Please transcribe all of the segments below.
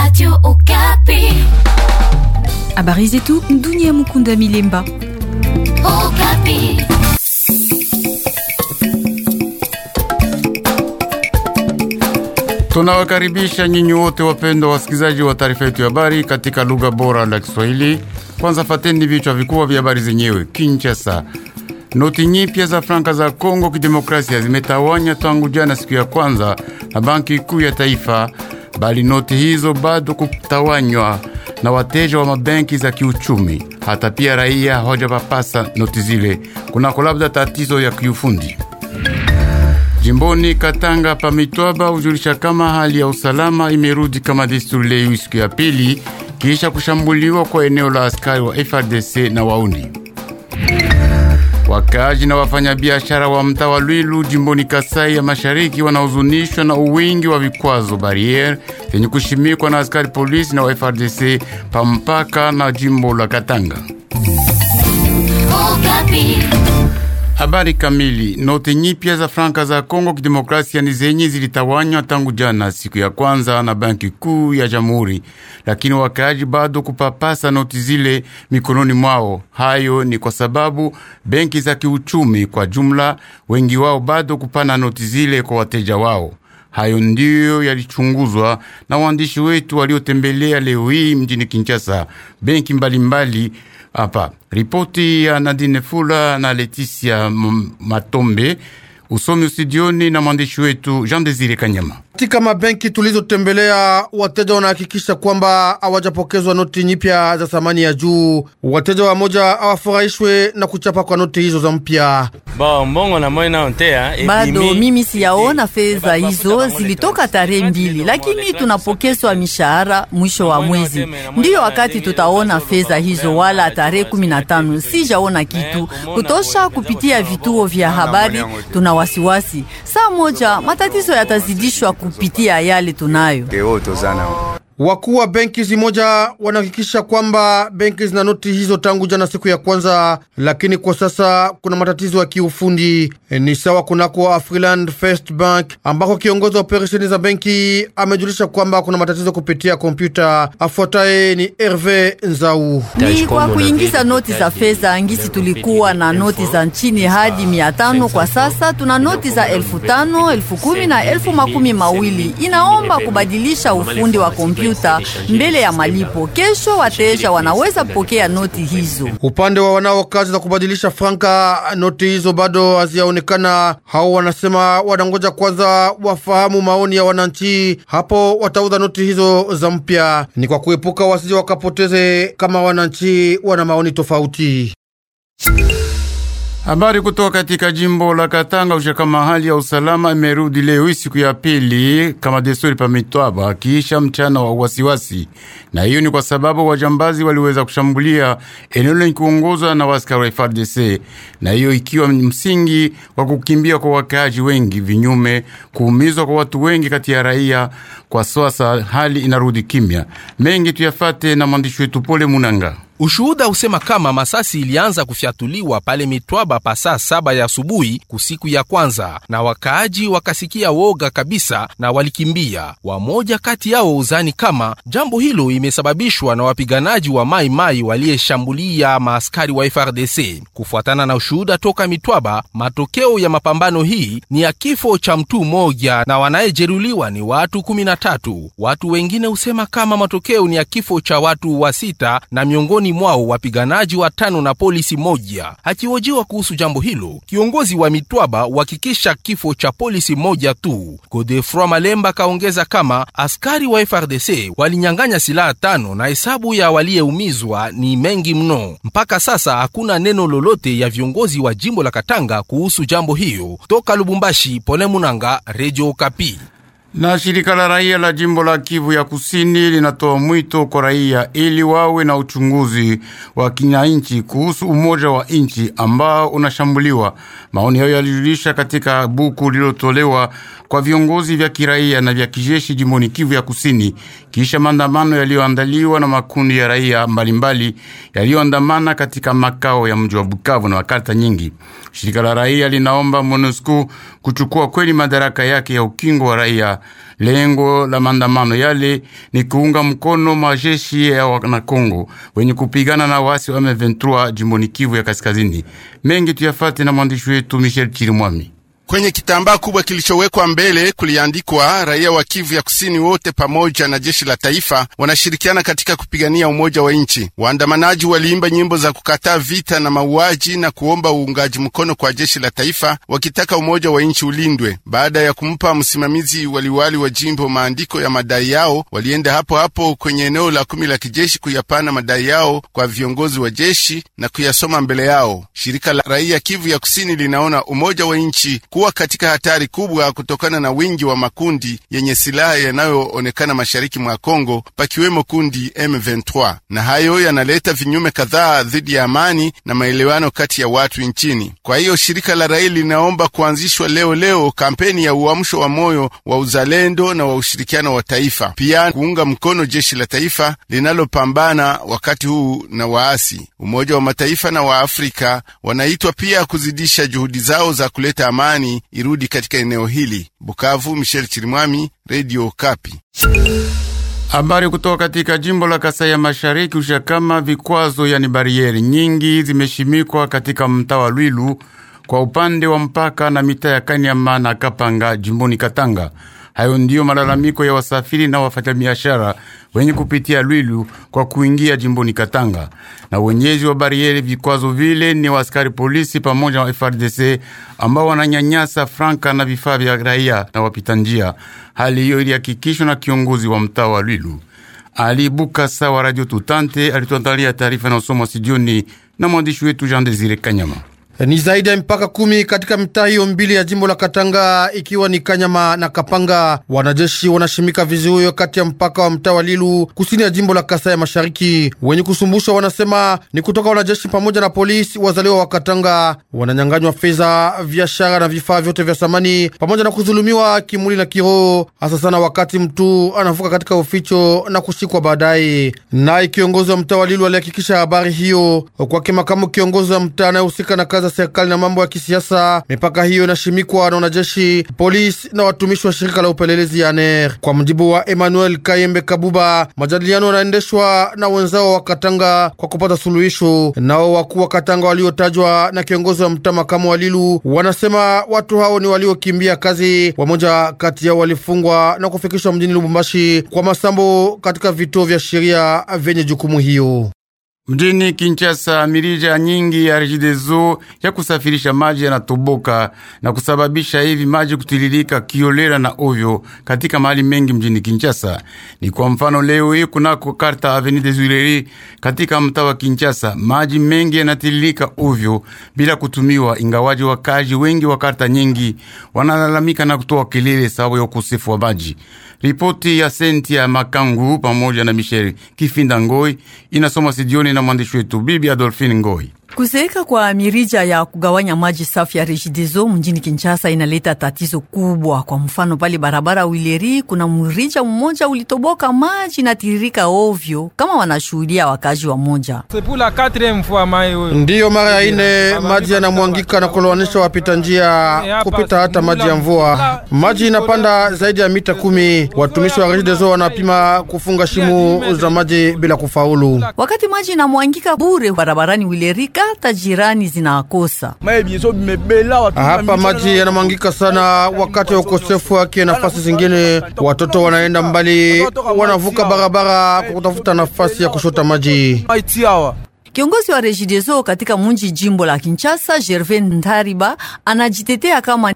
Radio Okapi. Habari zetu Dunia Mukunda Milemba. Okapi. Tunawakaribisha nyinyi wote wapendwa wasikilizaji wa taarifa yetu ya habari katika lugha bora la Kiswahili. Kwanza fateni vichwa vikubwa vya habari zenyewe. Kinshasa, noti nyipya za franka za Kongo Kidemokrasia zimetawanya tangu jana siku ya kwanza na Banki Kuu ya Taifa, bali noti hizo bado kutawanywa na wateja wa mabenki za kiuchumi. Hata pia raia hawajapapasa noti zile, kunako labda tatizo ya kiufundi. Jimboni Katanga pa Mitwaba hujulisha kama hali ya usalama imerudi kama desturi leo siku ya pili kisha kushambuliwa kwa eneo la askari wa FRDC na wauni. Wakaaji na wafanyabiashara wa mtaa wa Lwilu jimboni Kasai ya Mashariki wanahuzunishwa na uwingi wa vikwazo barriere zenye kushimikwa na askari polisi na wa FRDC pa mpaka na jimbo la Katanga. Okapi. Habari kamili. Noti nyipya za franka za Kongo Kidemokrasia ni zenye zilitawanywa tangu jana siku ya kwanza na Banki Kuu ya Jamhuri, lakini wakaaji bado kupapasa noti zile mikononi mwao. Hayo ni kwa sababu benki za kiuchumi kwa jumla, wengi wao bado kupana noti zile kwa wateja wao. Hayo ndiyo yalichunguzwa na waandishi wetu waliotembelea leo hii mjini Kinshasa benki mbalimbali hapa. Ripoti ya Nadine Fula na Leticia M- Matombe, usomi studioni na mwandishi wetu Jean Desire Kanyama. Katika mabenki tulizotembelea, wateja wanahakikisha kwamba hawajapokezwa noti nyipya za thamani ya juu. Wateja wamoja hawafurahishwe na kuchapa kwa noti hizo za mpya. Bado mimi siyaona fedha hizo zilitoka tarehe mbili, lakini tunapokezwa mishahara mwisho wa mwezi. Ndiyo wakati tutaona fedha hizo, wala tarehe kumi na tano sijaona kitu kutosha. Kupitia vituo vya habari tuna wasiwasi, saa moja matatizo yatazidishwa kupitia yale tunayo. Wakuu wa benki zimoja wanahakikisha kwamba benki zina noti hizo tangu jana siku ya kwanza, lakini kwa sasa kuna matatizo ya kiufundi. E, ni sawa kunako Afriland First Bank ambako kiongozi wa operesheni za benki amejulisha kwamba kuna matatizo kupitia kompyuta. Afuataye ni Herve Nzau. Ni kwa kuingiza noti za fedha ngisi, tulikuwa na noti za nchini hadi mia tano. Kwa sasa tuna noti za elfu tano, elfu kumi na elfu makumi mawili. Inaomba kubadilisha ufundi wa kompyuta mbele ya malipo. Kesho wateja wanaweza kupokea noti hizo. Upande wa wanao kazi za kubadilisha franka, noti hizo bado hazijaonekana. Hao wanasema wanangoja kwanza wafahamu maoni ya wananchi, hapo watauza noti hizo za mpya. Ni kwa kuepuka wasije wakapoteze kama wananchi wana maoni tofauti. Habari kutoka katika jimbo la Katanga usha kama hali ya usalama imerudi leo hii siku ya pili kama desturi pa Mitwaba kiisha mchana wa wasiwasi, na hiyo ni kwa sababu wajambazi waliweza kushambulia eneo lenye kuongozwa na waskari wa FARDC, na hiyo ikiwa msingi wa kukimbia kwa wakaaji wengi, vinyume kuumizwa kwa watu wengi kati ya raia. Kwa sasa hali inarudi kimya. Mengi tuyafate na mwandishi wetu Pole Munanga. Ushuhuda usema kama masasi ilianza kufyatuliwa pale Mitwaba pa saa saba ya asubuhi kusiku ya kwanza, na wakaaji wakasikia woga kabisa na walikimbia. Wamoja kati yao uzani kama jambo hilo imesababishwa na wapiganaji wa Mai Mai waliyeshambulia maaskari wa FRDC. Kufuatana na ushuhuda toka Mitwaba, matokeo ya mapambano hii ni ya kifo cha mtu mmoja na wanayejeruliwa ni watu kumi na tatu. Watu wengine husema kama matokeo ni ya kifo cha watu wa sita na miongoni mwao wapiganaji watano na polisi moja. Akihojiwa kuhusu jambo hilo, kiongozi wa Mitwaba uhakikisha kifo cha polisi moja tu. Godefroi Malemba kaongeza kama askari wa FRDC walinyang'anya silaha tano na hesabu ya waliyeumizwa ni mengi mno. Mpaka sasa hakuna neno lolote ya viongozi wa jimbo la Katanga kuhusu jambo hiyo. Toka Lubumbashi, Pole Munanga, Radio Kapi. Na shirika la raia la jimbo la Kivu ya Kusini linatoa mwito kwa raia ili wawe na uchunguzi wa kinanchi kuhusu umoja wa nchi ambao unashambuliwa. Maoni hayo yalijulisha katika buku lililotolewa kwa viongozi vya kiraia na vya kijeshi jimboni Kivu ya Kusini, kisha maandamano yaliyoandaliwa na makundi ya raia mbalimbali yaliyoandamana katika makao ya mji wa Bukavu na makarta nyingi. Shirika la raia linaomba MONUSCO kuchukua kweli madaraka yake ya ukingo wa raia Lengo la maandamano yale ni kuunga mkono majeshi ya Wanakongo wenye kupigana na wasi wa M23 jimboni Kivu ya Kaskazini. Mengi tuyafate na mwandishi wetu Michel Chirimwami. Kwenye kitambaa kubwa kilichowekwa mbele kuliandikwa, raia wa Kivu ya Kusini wote pamoja na jeshi la taifa wanashirikiana katika kupigania umoja wa nchi. Waandamanaji waliimba nyimbo za kukataa vita na mauaji na kuomba uungaji mkono kwa jeshi la taifa, wakitaka umoja wa nchi ulindwe. Baada ya kumpa msimamizi waliwali wa jimbo maandiko ya madai yao, walienda hapo hapo kwenye eneo la kumi la kijeshi kuyapana madai yao kwa viongozi wa jeshi na kuyasoma mbele yao. Shirika la raia Kivu ya Kusini linaona umoja wa nchi kuwa katika hatari kubwa kutokana na wingi wa makundi yenye silaha yanayoonekana mashariki mwa Kongo, pakiwemo kundi M23, na hayo yanaleta vinyume kadhaa dhidi ya amani na maelewano kati ya watu nchini. Kwa hiyo shirika la raia linaomba kuanzishwa leo leo kampeni ya uamsho wa moyo wa uzalendo na wa ushirikiano wa taifa, pia kuunga mkono jeshi la taifa linalopambana wakati huu na waasi. Umoja wa Mataifa na wa Afrika wanaitwa pia kuzidisha juhudi zao za kuleta amani irudi katika eneo hili. Bukavu, Michel Chirimwami, Radio Kapi. Habari kutoka katika jimbo la Kasai ya Mashariki usha kama vikwazo yani barieri nyingi zimeshimikwa katika mtaa wa Lwilu kwa upande wa mpaka na mitaa ya Kanyama na Kapanga jimboni Katanga. Hayo ndiyo malalamiko ya wasafiri na wafanyabiashara wenye kupitia Lwilu kwa kuingia jimboni Katanga. Na wenyezi wa barieri vikwazo vile ni wa askari polisi pamoja na FRDC ambao wananyanyasa franka na vifaa vya raia na wapita njia. Hali hiyo ilihakikishwa na kiongozi wa mtaa wa Lwilu Ali Bukasa wa Radio Tutante. Alituandalia taarifa na usomo studioni na mwandishi wetu Jean Desire Kanyama. Ni zaidi ya mpaka kumi katika mitaa hiyo mbili ya jimbo la Katanga, ikiwa ni Kanyama na Kapanga. Wanajeshi wanashimika vizuio kati ya mpaka wa mtaa wa Lilu kusini ya jimbo la Kasai ya Mashariki. Wenye kusumbushwa wanasema ni kutoka wanajeshi pamoja na polisi wazaliwa wa Katanga. Wananyanganywa fedha, biashara na vifaa vyote vya samani pamoja na kudhulumiwa kimwili na kiroho, hasa sana wakati mtu anavuka katika uficho na kushikwa baadaye. Naye kiongozi wa mtaa wa Lilu alihakikisha habari hiyo kwake makamu kiongozi wa mtaa anayehusika na kazi serikali na mambo ya kisiasa. Mipaka hiyo inashimikwa na wanajeshi, polisi na watumishi wa shirika la upelelezi ya ANER. Kwa mjibu wa Emmanuel Kayembe Kabuba, majadiliano yanaendeshwa na wenzao wa Katanga kwa kupata suluhisho. Nao wakuu wa Katanga waliotajwa na kiongozi wa mtaa makamu wa Lilu wanasema watu hao ni waliokimbia kazi. Wamoja kati yao walifungwa na kufikishwa mjini Lubumbashi kwa masambo katika vituo vya sheria vyenye jukumu hiyo. Mjini Kinshasa, mirija nyingi ya Regideso ya kusafirisha maji yanatoboka na kusababisha hivi maji kutiririka kiolela na ovyo katika mahali mengi mjini Kinshasa. Ni kwa mfano leo hii kunako Karta Avenue des Tuileries katika mtaa wa Kinshasa, maji mengi yanatiririka ovyo bila kutumiwa, ingawaji wakaji wengi wa karta nyingi wanalalamika na kutoa kelele sababu ya ukosefu wa maji. Ripoti ya Senti ya Makangu pamoja na Michel Kifinda Ngoi inasoma sidioni na mwandishi wetu Bibi Adolfine Ngoi. Kuzeeka kwa mirija ya kugawanya maji safi ya Regideso mjini Kinshasa inaleta tatizo kubwa. Kwa mfano, pale barabara Wileri kuna mrija mmoja ulitoboka, maji natiririka ovyo, kama wanashuhudia wakazi wa moja. Ndiyo mara ya ine maji yanamwangika na kulowanisha wapita njia kupita hata maji ya mvua. Maji inapanda zaidi ya mita kumi. Watumishi wa Regideso wanapima kufunga shimo za maji bila kufaulu. Wakati maji inamwangika bure barabarani Wileri, kata jirani zinakosa hapa. Maji yanamwangika sana wakati wa ukosefu wake. Nafasi zingine watoto wanaenda mbali, wanavuka barabara kwa kutafuta nafasi ya kushota maji. Kiongozi wa Regideso katika munji jimbo la Kinshasa, Gervais Ndariba, anajitetea kama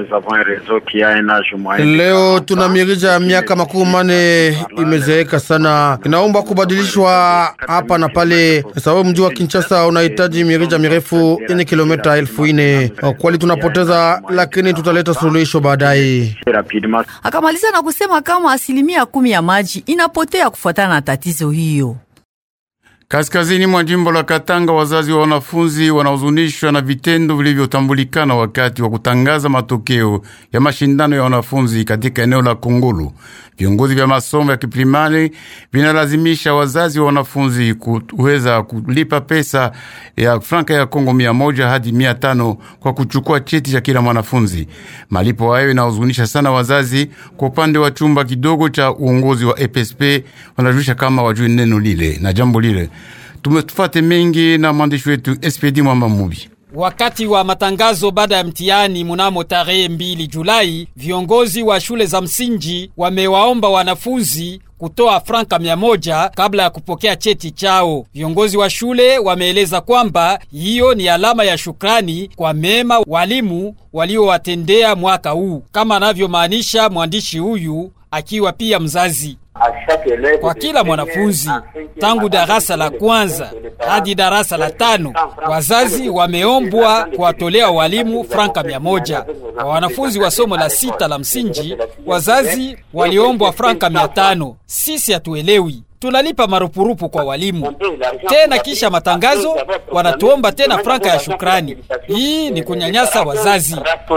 leo tuna mirija ya miaka makumi mane imezeeka sana, inaomba kubadilishwa hapa na pale, sababu mji wa Kinshasa unahitaji mirija mirefu yenye kilomita elfu ine. Kweli tunapoteza, lakini tutaleta suluhisho baadaye. Akamaliza na kusema kama asilimia kumi ya maji inapotea kufuatana na tatizo hiyo. Kaskazini mwa jimbo la Katanga, wazazi wa wanafunzi wanahuzunishwa na vitendo vilivyotambulikana wakati wa kutangaza matokeo ya mashindano ya wanafunzi katika eneo la Kongolo. Viongozi vya masomo ya kiprimari vinalazimisha wazazi wa wanafunzi kuweza kulipa pesa ya franka ya Kongo mia moja hadi mia tano kwa kuchukua cheti cha kila mwanafunzi. Malipo hayo inahuzunisha sana wazazi. Kwa upande wa chumba kidogo cha uongozi wa EPSP wanajulisha kama wajui neno lile na jambo lile. Tumetufate mengi na mwandishi wetu SPD Mwamba Mubi. Wakati wa matangazo baada ya mtihani mnamo tarehe mbili Julai, viongozi wa shule za msingi wamewaomba wanafunzi kutoa franka mia moja kabla ya kupokea cheti chao. Viongozi wa shule wameeleza kwamba hiyo ni alama ya shukrani kwa mema walimu waliowatendea mwaka huu, kama anavyomaanisha mwandishi huyu akiwa pia mzazi kwa kila mwanafunzi tangu darasa la kwanza hadi darasa la tano, wazazi wameombwa kuwatolea walimu franka mia moja. Kwa wanafunzi wa somo la sita la msingi, wazazi waliombwa franka mia tano. Sisi hatuelewi tunalipa marupurupu kwa walimu tena, kisha matangazo wanatuomba tena franka ya shukrani. Hii ni kunyanyasa wazazi.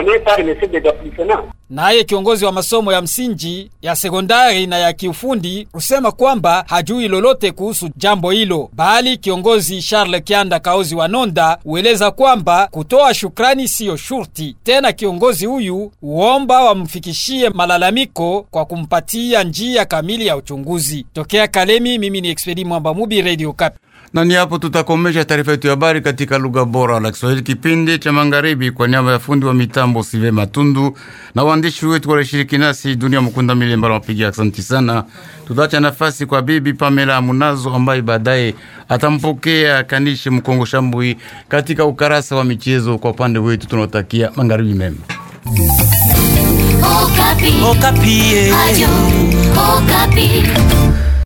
Naye kiongozi wa masomo ya msingi ya sekondari na ya kiufundi husema kwamba hajui lolote kuhusu jambo hilo, bali kiongozi Charles Kianda Kaozi wa Nonda hueleza kwamba kutoa shukrani siyo shurti tena. Kiongozi huyu huomba wamfikishie malalamiko kwa kumpatia njia kamili ya uchunguzi. Tokea Kalemi, mimi ni Expedi Mwamba Mubi, Radio Kapi. Na ni hapo tutakomesha taarifa yetu ya habari katika lugha bora la Kiswahili, kipindi cha magharibi, kwa niaba ya fundi wa mitambo Sive Matundu na waandishi wetu walishiriki nasi, Dunia Mukunda Milemba wapiga asanti sana. Tutaacha nafasi kwa bibi Pamela Munazo ambaye baadaye atampokea Kanishe Mkongo Shambui katika ukarasa wa michezo. Kwa upande wetu tunawatakia magharibi mema. Okapi. Okapi. Radio Okapi.